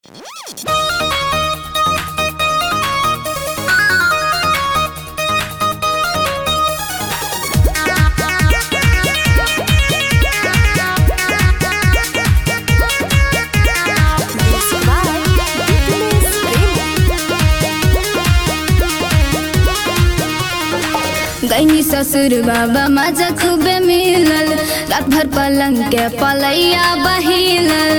गईनी ससुर बाबा मजा खूबे मिलल रात भर पलंग के पलैया बहिलल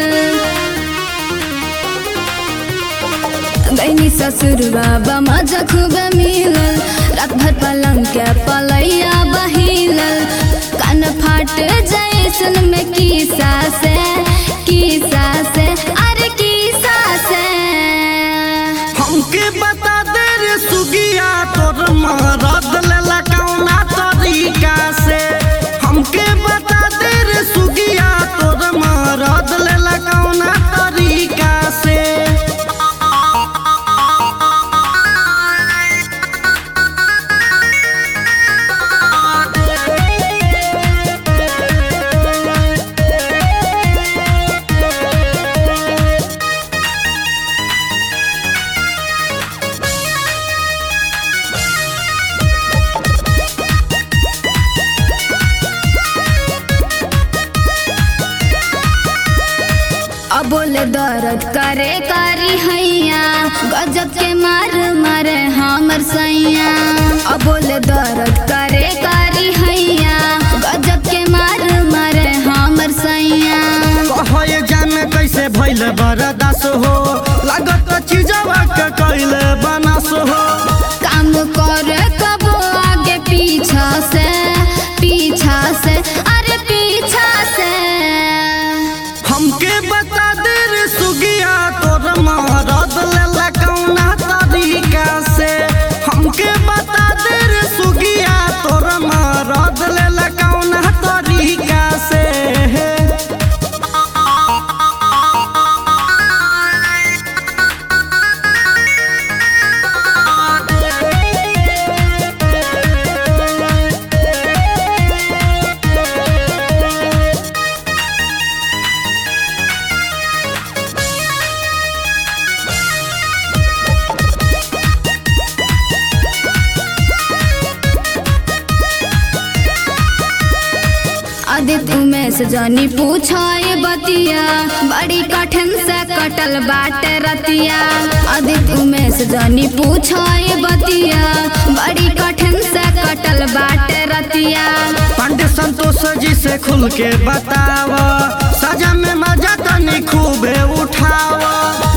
गईनी ससुर बाबा मजा खूबे मिलल रात भर पलंग के पलैया बहिलल कान फाट जैसन में की सासे की सासे अरे की सासे हमके बता दे रे सुगिया तोर मरद लेला कौना तरीका से हमके बता दे रे सुगिया तोर मरद लेला कौना तरीका से अब बोले दर्द करे करी हैया गजब के मार मारे हमर सैया अब बोले दर्द करे करी हैया गजब के मार मारे हमर सैया कहे जाने कैसे भइल बरदास हो लागत चीजवा के कैले बनास हो काम करे कबो आगे पीछा से पीछा से अरे पीछा से हमके बता दे रे सुगिया तोर मरद लेला कौना तरीका से हमके बता दे रे सुगिया तोर मरद लेला कौना तरीका से आदित्य उमेश जानी पूछो ये बतिया बड़ी कठिन से कटल बाटे रतिया आदित्य उमेश जानी पूछो ये बतिया बड़ी कठिन से कटल बाटे रतिया पांडे संतोष जी से खुल के बताव सजा में मजा तनी खूबे उठाव